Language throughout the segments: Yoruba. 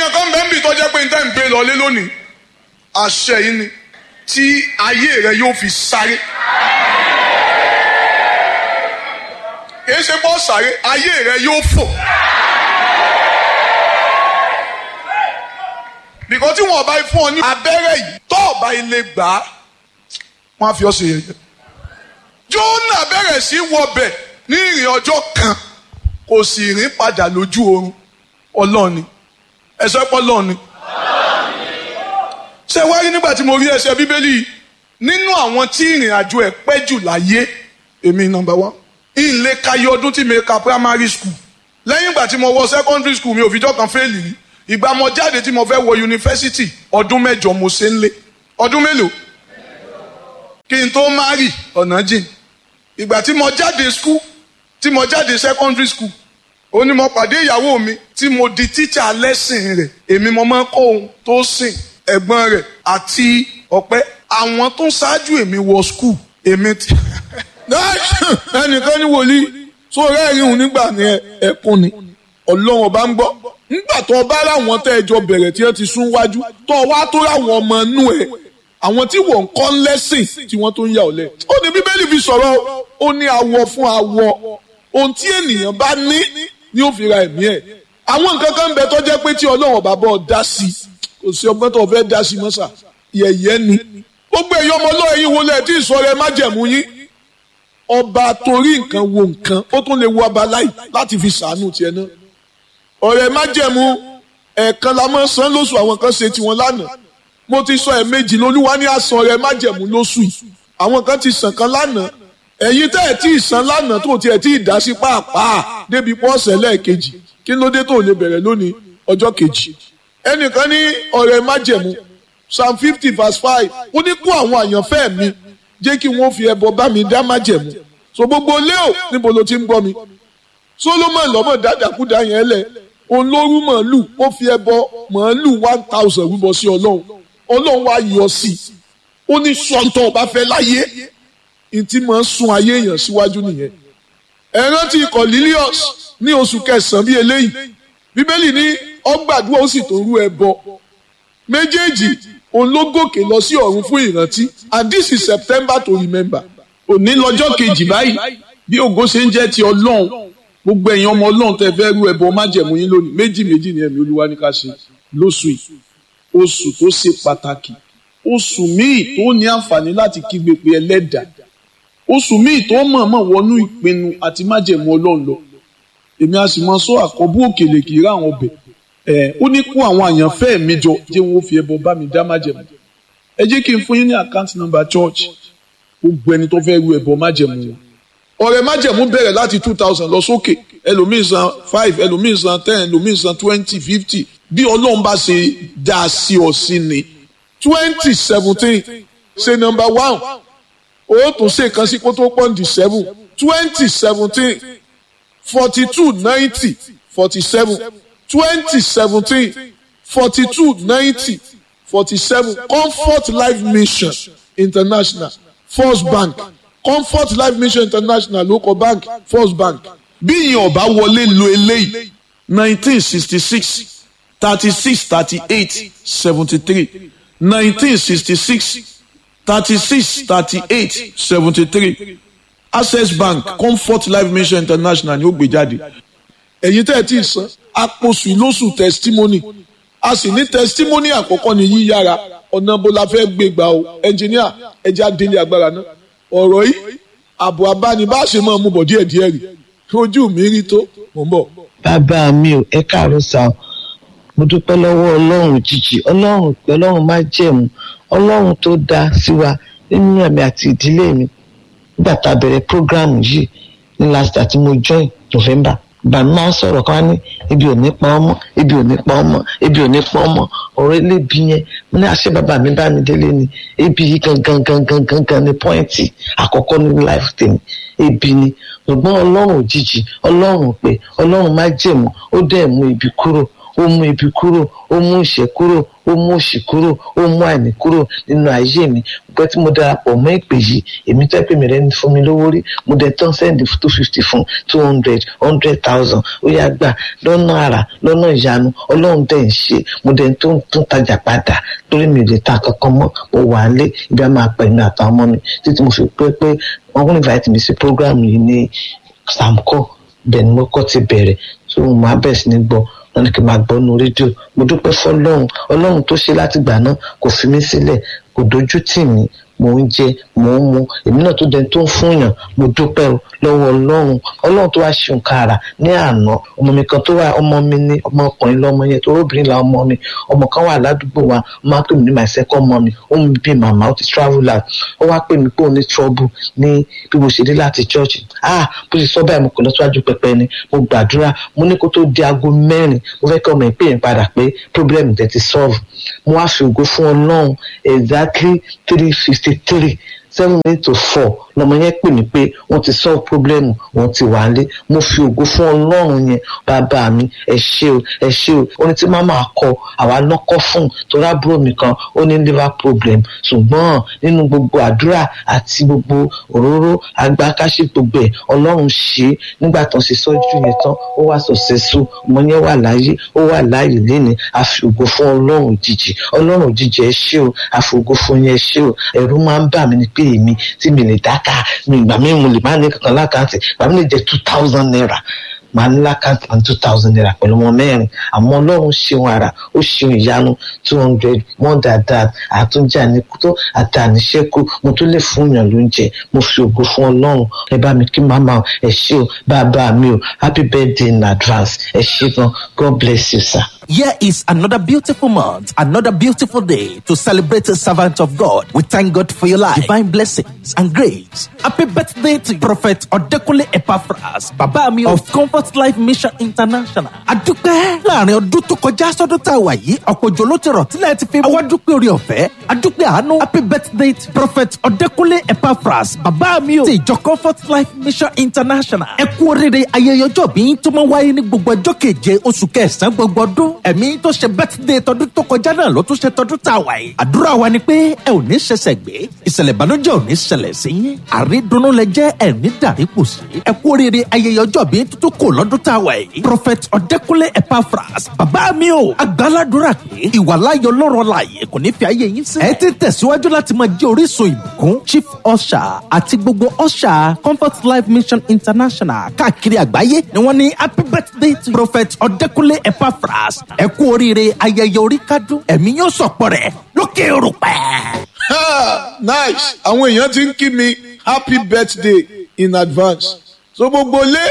kankan bẹ́ẹ̀ ń bì tọ́jẹ́ pé níta ń gbé lọlé lónìí àṣẹ yìí ni tí ayé rẹ yóò fi sáré kìí ṣe bọ́ sáré ayé rẹ yóò fò bìkọ́ tí wọ́n bá fún ọ ní abẹ́rẹ́ yìí tó o bá ilé gbà á wọ́n á fi ọ́ ṣe yẹ̀yẹ́ Jónà bẹ̀rẹ̀ sí wọbẹ̀ ní ìrìn ọjọ́ kan kò sì rìn padà lójú oorun ọlọ́ọ̀ni ẹ̀sọ́ pọ̀ lọ́ọ̀ni. ṣé wá rí nígbà tí mo rí ẹsẹ̀ bíbélì yìí nínú àwọn tí ìrìn àjò ẹ̀ pẹ́ jù láyé èmi nọ́mbà wá ìlé kayé ọdún tí mi ka primary school lẹ́yìn ìgbà tí mo wọ secondary school mi ò fìjọ́ kan fẹ́ẹ̀lì rí ìgbà mo jáde tí mo fẹ́ wọ yunifásitì ọdún mẹ́jọ mo ṣe ń lé ọdún mélòó kí n tó má rì ọ̀nà jìn ìgbà tí mo jáde school tí mo jáde secondary school ó ní mo pàdé ìyàwó mi tí mo di tíṣà lẹ́sìn rẹ̀ èmi mo máa ń kọ́ ohun tó sìn ẹ̀gbọ́n rẹ̀ àti ọ̀pẹ́ àwọn tó ń ṣáájú èmi wọ school èmi ti. ẹnìkan ní wòlíì tó rẹ́ẹ̀rí òun nígbà ní ẹkún ni ọlọ́run ọba ń gbọ́ nígbà tó ọba láwọn tẹ́ ẹjọ́ bẹ̀rẹ̀ tí wọ́n ti sún wájú tó wá tó ráwọn ọmọ inú ẹ̀ àwọn tí wọ́n ń kọ́ lẹ́sìn tí wọ́n tó ń yà ọ́ lẹ̀. ó ní bíbélì fi sọ̀rọ̀ ó ní awọ fún awọ ohun tí ènìyàn bá ní ni ó fi ra ẹ̀mí ẹ̀. àwọn nǹkan kan ń bẹ tó jẹ́ pé tí ọlọ́run bá bọ́ ọ dá sí i kò sí ọgbọ́n tó fẹ́ dá sí i mọ́sà yẹ̀yẹ́ ni. gbogbo èyí ọmọ ọlọ́run yìí wọlé ẹ̀ tí ìsọ̀rọ̀ ẹ má jẹ̀mú yín. ọba torí nǹkan wo nǹkan ó tún lè wo ọba láì láti fi sàánú tiẹ̀ náà. ọ̀rẹ́ má jẹ̀mú ẹ̀ẹ̀kan la máa san lóṣù àwọn kan ṣe tiwọn lánàá mo ti sọ ẹ̀ẹ̀mejì lolúwa ní àsan rẹ májẹ̀mú lóṣù yìí àwọn kan ti sàn kan lánàá ẹ̀yin tẹ́ ẹ̀ tí ì san lánàá tó tiẹ̀ tí ì dá sí pàápàá débi pọ́ọ̀sẹ̀ lẹ́ẹ̀kejì kí ló dé tó lè bẹ̀rẹ̀ lónìí ọjọ́ kejì ẹnìkan ní ọ̀rẹ́ májẹ̀mú psalm fifty verse five ó ní kó àwọn àyànfẹ́ mi jẹ́ kí wọ́n fi ẹbọ bá mi dá májẹ̀mú so gbogbo léo níbo ló ti ń gbọ́ mi solomon lọ́mọ dáadáakúdá yẹn lẹ̀ òun ló rú màálù ó fi ẹbọ màálù one thousand rúbọ sí ọlọ́run ọlọ́run wá yọ sí i ó ní sọ́ńtọ̀ ọba fẹ́ láyé ntí máa ń sun ayé èèyàn síwájú nìyẹn. ẹ rántí Cornelius ní oṣù kẹsàn-án bíi eléyìí bíbélì ní ọgbàdúrà ó sì tó rú ẹbọ méjèèjì òun ló gòkè lọ sí ọ̀run fún ìrántí and this is September to remember. òní lọ́jọ́ kejì báyìí bí ògo ṣe ń jẹ́ ti ọlọ́run gbogbo ẹ̀yin ọmọ ọlọ́run tẹ fẹ́ rú ẹbọ májẹ̀mú yín lónìí méjì méjì ni ẹ̀mí olúwa ní ká ṣe lóṣù yìí oṣù tó ṣe pàtàkì oṣù míì tó ní àǹfààní láti kígbe pé ẹlẹ́dàá oṣù míì tó mọ̀ọ́mọ̀ wọnú ìpinnu àti májẹ̀mú ọlọ́run lọ èmi a sì mọ sọ àkọ́bù òkèlè kì í rà àwọn ọbẹ̀ ẹ̀ ó ní kó àwọn àyànfẹ́ mi jọ jẹ́ wọn ó fi ẹbọ bá mi dá májẹ̀mú ẹ jẹ́ kí n fún yín ní àkáǹtì nọ́mbà church gbogbo ẹni tó fẹ́ ru ẹbọ májẹ̀mú wọn ọ̀rẹ́ májẹ̀mú bẹ̀rẹ̀ láti two thousand lọ sókè ẹlòmíì san five ẹlòmíì san ten ẹlòmíì san twenty fifty bí ọlọ́run bá ṣe dá a sí ọ sí ni twenty seventeen ṣe number one ó tún ṣe kan sí kó tó pọ́ǹdì seven twenty seventeen forty two ninety forty seven twenty seventeen forty two ninety forty seven comfort life mission international first bank comfort life mission international local bank first bank bí ìyẹn ọba wọlé lo eléyìí nineteen sixty six thirty six thirty eight seventy three nineteen sixty six thirty six thirty eight seventy three access bank comfort life mission international ni ó gbé jáde. ẹ̀yin tẹ́ ẹ ti san àpòsù ìlóṣù testimony a sì ní testimony àkọ́kọ́ ní yíyára ọ̀nà bó la fẹ́ gbé gbà o ẹnjìníà ẹja délé agbára náà ọ̀rọ̀ yìí àbò abánibáṣe máa mú bọ̀ díẹ̀díẹ̀ rí ojú mi rí tó mò ń bọ̀. bàbá mi ò ẹ káàárọ̀ sá o mo dúpẹ́ lọ́wọ́ ọlọ́run jìjì ọlọ́run pé ọlọ́run má jẹ̀mú ọlọ́run tó dá sí wa nínú ẹ̀mí àti ìdílé mi nígbà tá a bẹ̀rẹ̀ program yìí ní last year tí mo join November bàmí máa ń sọ̀rọ̀ kan ní ibi ò ní pa ọmọ ibi ò ní pa ọmọ ibi ò ní pa ọmọ ọ̀rọ̀ elébi yẹn mo ní àṣẹ bàbá mi bá mi délé ni ebi yìí gangan gangan gangan ni pọ́ìntì àkọ́kọ́ nínú life tèmi ebi ni ṣùgbọ́n ọlọ́run òjijì ọlọ́run pé ọlọ́run má jẹ̀mú ó dẹ̀ mú ibi kúrò ó mú ibi kúrò ó mú ìṣẹ́ kúrò ó mú òṣì kúrò ó mú àìní kúrò nínú ayé mi pé tí mo darapọ̀ mọ́ ìpè yìí èmi tẹ́ pé mi rẹ̀ ní fún mi lówó rí mo dẹ̀ tán sẹ́ndì two fifty fún two hundred hundred thousand ó yá gbà lọ́nà àrà lọ́nà ìyanu ọlọ́run dẹ̀ ń ṣe mo dẹ̀ tó ń tún tajà padà lórí mi lè ta kankan mọ́ mo wà á lé ibi a máa pẹ̀ mi àtàwọn ọmọ mi títí mo fi pé pé wọ́n kún invite mi sí program yìí ní samco bẹ́ẹ̀ ni mo kọ́ ti bẹ̀rẹ̀ tó mo máa bẹ̀ sí ní gbọ́ wọn ní kí n máa gbọ́ nu rédíò mo dúpẹ́ fọlọ́run ọlọ́run tó ṣe látìgbà náà kò fi mí sílẹ̀ kò dojú tì mí mò ń jẹ mò ń mu èmi náà tó dẹni tó ń fúnyàn mo dúpẹ́ o lọ́wọ́ ọlọ́run ọlọ́run tó wá ṣe nǹkan àrà ní àná ọmọ mi kan tó wà ọmọ mi ní ọmọkùnrin lọ́mọ yẹn tó obìnrin la ọmọ mi ọmọ kan wà ládùúgbò wa ó máa ń pè mí ní my second mommy ó ń bí màmá ó ti travel out ó wá pè mí pé ó ní trouble ní bí mo ṣe dé láti church ah bó ṣe sọ báyìí mo kò lọ síwájú pẹpẹ ni mo gbàdúrà mo ní kó tó di aago mẹ́rin mo fẹ́ kí ọmọ ìpè yẹn padà pé problem tẹ̀ ti solve mo wá fi ògo fún ọlọ́run exactly three fifty three seven minutes to four lọmọ yẹn pè mí pé wọ́n ti solve problem wọ́n ti wà lé mo fi ògo fún ọlọ́run yẹn bàbá mi ẹ ṣé o ẹ ṣé o ó ní tí màmá kọ àwa lọkọ fún torí àbúrò mi kan ó ní liver problem ṣùgbọ́n nínú gbogbo àdúrà àti gbogbo òróró agbákáṣí gbogbo ẹ̀ ọlọ́run ṣe é nígbà tó ń ṣe sọ́jú yẹn tán ó wà successful ọmọ yẹn wà láyé ó wà láàyè léni a fi ògo fún ọlọ́run òjijì ọlọ́run òjijì ẹ ṣé o a fi ògo fún yẹn ẹ ṣé o ẹ̀rù máa ń bà mí ni pé èmi tí mi lè dáká mi ìgbà mi mo lè má ní kankan lákàntì ìgbà mi lè jẹ two thousand naira màá ní lákàntì and two thousand naira pẹ̀lú ọmọ mẹ́rin àmọ́ ọlọ́run ṣeun ara ó ṣeun ìyanu two hundred more than that àtúnjà ní kútó àti àníṣẹ́kù mo tún lè fún yàn lóúnjẹ mo fi ògo fún ọlọ́run ẹ bá mi kí màmá ẹ ṣé o bàbá mi o happy birthday in advance ẹ ṣé gan god bless you sir. Here is another beautiful month, another beautiful day to celebrate a servant of God. We thank God for your life, divine blessings and grace. Happy birthday to Prophet Odekunle Epaphras, Baba mi of Comfort Life Mission International. Adúpẹ́ láàrin ọdún tó kọjá sọ́dún tá a wà yìí, ọ̀pọ̀ òjò ló ti rọ̀ tílẹ̀ ti fi wá dúpẹ́ orí ọ̀fẹ́. Adúpẹ́ àánú. Happy birthday to Prophet Odekunle Epaphras, Baba mi o ti ìjọ Comfort Life Mission International. Ẹ kú oríire ayẹyẹ ọjọ́ bí tó máa wáyé ní gbogbo ọjọ́ keje oṣù kẹsàn-án gbogbo ọdún ẹ̀mí tó ṣe bẹ́tídé tọdún tó kọjá náà ló tún ṣe tọdún tá a wà yìí. àdúrà wa ni pé ẹ ò ní ṣẹ̀ṣẹ̀ gbé ìṣẹ̀lẹ̀ ìbànújẹ́ ò ní ṣẹlẹ̀ sí yín àrídùnnú lẹ jẹ́ ẹ̀ní dàrípò sí. ẹ kú oríire ayẹyẹ ọjọ́ bíi tuntun kò lọ́dún tá a wà yìí. prophet ọ̀dẹ́kúnlé epaphras bàbá mi o agbáládùra pé ìwàláyọ̀ lọ́rọ̀ láàyè kò ní fi ayé yín sí. ẹ ti tẹ̀síwájú láti máa jẹ́ orísun ìbùkún chief usher àti gbogbo usher comfort life mission international káàkiri àgbáyé ni wọ́n ní happy birthday to prophet ọ̀dẹ́kúnlé epaphras ẹ kú oríire ayẹyẹ orí kádùn ẹ̀mí yóò sọ̀pọ̀ rẹ̀ lókè òrùpẹ̀. nice àwọn èèyàn ti ń kí mi happy birthday in advance so gbogbo lé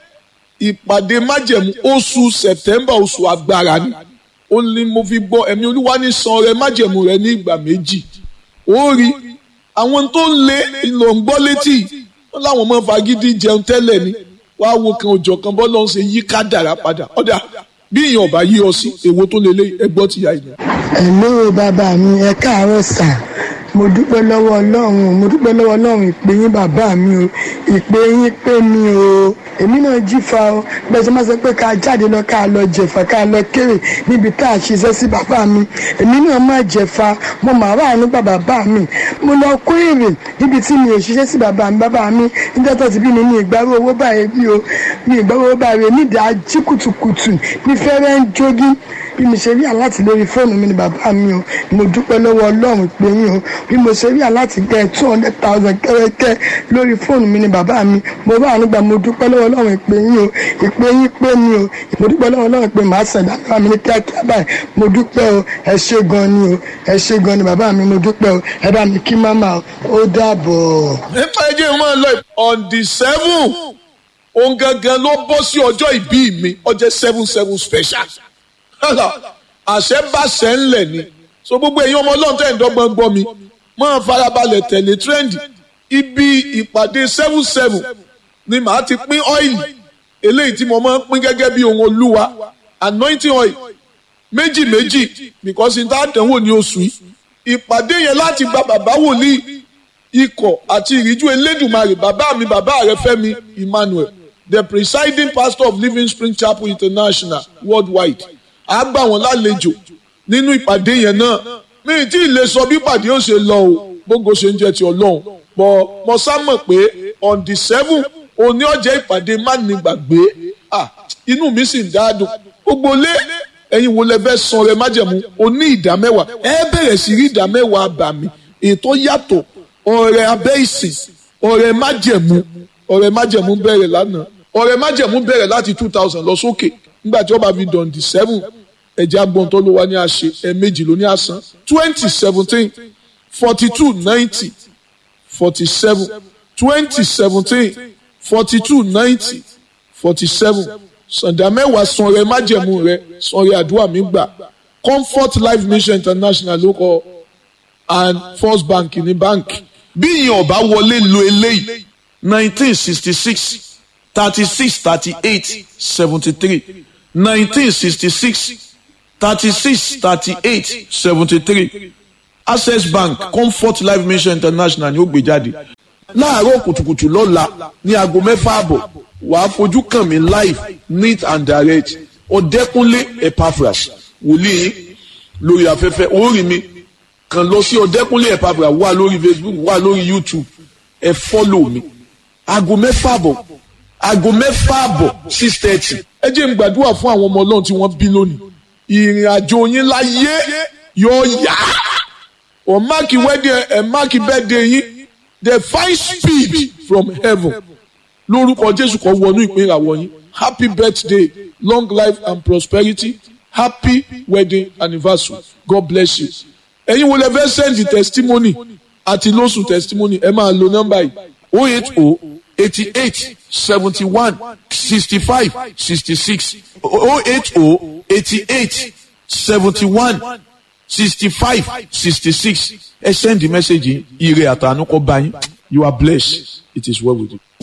ìpàdé májẹ̀mú oṣù september oṣù agbára ni ó ní mo fi gbọ́ ẹ̀mí olúwa ní san rẹ májẹ̀mú rẹ ní ìgbà méjì ó rí àwọn tó ń lé ìlò ń gbọ́ létí wọn láwọn ọmọ fagídí jẹun tẹ́lẹ̀ ni wàá wo kan òjò kan bọ́ lọ́n ṣe yí kádàrá padà ọ̀dà bí èèyàn ọba yí ọ sí èwo tó lélẹ̀ ẹgbọ́ ti yá ìyẹn. Hello bàbá mi ẹ káàárọ̀ sà mo dúpẹ́ lọ́wọ́ ọlọ́run mo dúpẹ́ lọ́wọ́ ọlọ́run ìpè yín bàbá mi o ìpè yín pé mi o èmi náà jífa o bẹ́ẹ̀ sọ ma sọ pé ká jáde lọ ká lọ jẹ̀fà ká lọ kéré níbi tá a ṣiṣẹ́ sí bàbá mi èmi náà má jẹ̀fà mo mà wà nípa bàbá mi mo lọ kó èrè níbi tí mi ò ṣiṣẹ́ sí bàbá mi bàbá mi níjọ́ tó ti bí mi ní ìgbàrú owó báyìí bí o ní ìgbàrú owó báyìí nídìí ají kùtùkùtù ní fẹ́rẹ́ ń jogi bí mo ṣe rí aláti lórí fóònù mi ni bàbá mi o mo dúpẹ́ lọ́wọ́ ọlọ́run pé yín o bí mo ṣe rí aláti gẹ two hundred thousand kẹ́rẹ́kẹ́ lórí fóònù mi ni bàbá mi mo bá nígbà mo dúpẹ́ lọ́wọ́ ọlọ́run pé yín o ìpè yín pé mi o mo dúpẹ́ lọ́wọ́ ọlọ́run pé màá sàn dáadáa mi ní kíákíá báyìí mo dúpẹ́ o ẹ ṣé gan ni o ẹ ṣé gan ni bàbá mi mo dúpẹ́ o ẹ bá mi kí máma o ó dàbọ̀. nípa ẹjẹ máa lọ on the seven òun gangan ló bọ́ sí ọjọ́ ìbí mi ọjọ́ seven seven special àṣẹ bá ṣẹ ńlẹ̀ ni so gbogbo èyí ọmọ ọlọ́run tẹ̀ ń dọ́gbọ́n gbọ́ mi máa farabalẹ̀ tẹ̀lé trendy ibi ìpàdé seven seven ni màá ti pín ọ́ìlì eléyìí tí mo máa ń pín gẹ́gẹ́ bí ohun olúwa anointing oil méjì méjì because n ta dánwò ní oṣù yìí ìpàdé yẹn láti gba bàbá wòlíì ikọ̀ àti ìríjú elédùnmarè bàbá mi bàbá rẹ Fẹ́mi Emmanuel the presiding pastor of Living Spring Chapel International worldwide á gbà wọ́n lálejò nínú ìpàdé yẹn náà mi tí ì lè sọ bí ìpàdé yóò ṣe lọ o gbogbo ṣe ń jẹ́ ti ọlọ́run bọ̀ mo sá mọ̀ pé on the seven òní ọjọ́ ìpàdé má ní gbàgbé ah inú mi sì ń dáadùn gbogbo lé ẹ̀yin wo lẹ fẹ́ san rẹ májẹ̀mú oní ìdá mẹ́wàá ẹ bẹ̀rẹ̀ sí rí ìdá mẹ́wàá àbàmì ètò yàtọ̀ ọ̀rẹ́ abẹ́ ìsìn ọ̀rẹ́ májẹ̀mú ọ̀rẹ́ májẹ̀mú bẹ̀rẹ̀ lánàá ọ̀rẹ́ májẹ̀mú bẹ̀rẹ̀ láti two thousand lọ sókè nígbà tí wọ́n bá fi dàn di seven ẹ̀jẹ̀ agbọ̀n tó ló wá ní àṣẹ ẹ̀ẹ̀mejì ló ní àsán twenty seventeen forty two ninety forty seven twenty seventeen forty two ninety forty seven sàǹdà mẹ́wàá sanrẹ májẹ̀mú rẹ sanrẹ àdúrà mi gbà comfort life mission international ló kọ and first bank ní báǹkì bí ìyẹn ọba wọlé lo eléyìí nineteen sixty six thirty six thirty eight seventy three nineteen sixty six thirty six thirty eight seventy three access bank comfort life mission international ni ó gbé jáde láàárọ̀ kùtùkùtù lọ́la ní aago mẹ́fà àbọ̀ wàá fojú kàn mí live neat and direct ọ̀dẹ́kúnlé epaphras wòlíì lórí afẹ́fẹ́ orí mi kàn lọ sí ọ̀dẹ́kúnlé epaphras wà lórí facebook wà lórí youtube ẹ fọ́lò mi aago mẹ́fà àbọ̀ aago mẹ́fà àbọ̀ six thirty ẹ jẹ́ n gbàdúrà fún àwọn ọmọ ọlọ́run tí wọ́n bí lónìí ìrìn àjò yín láyé yóò yá ọ̀ máàkì wedding ẹ̀ máàkì birthday yín the fine speed from heaven lórúkọ jésù kan wọnú ìpín ìràwọ̀ yín happy birthday long life and prosperity happy wedding anniversary god bless you ẹ̀yin wo lè fẹ́ send the testimony àti lóṣù testimony ẹ máa lo nọ́mbà yìí oh eight oh eighty eight seventy one sixty five sixty six oh eight oh eighty eight seventy one sixty five sixty six ẹ send the message yìí ire àtànú kọ bá yín you are blessed it is well with you.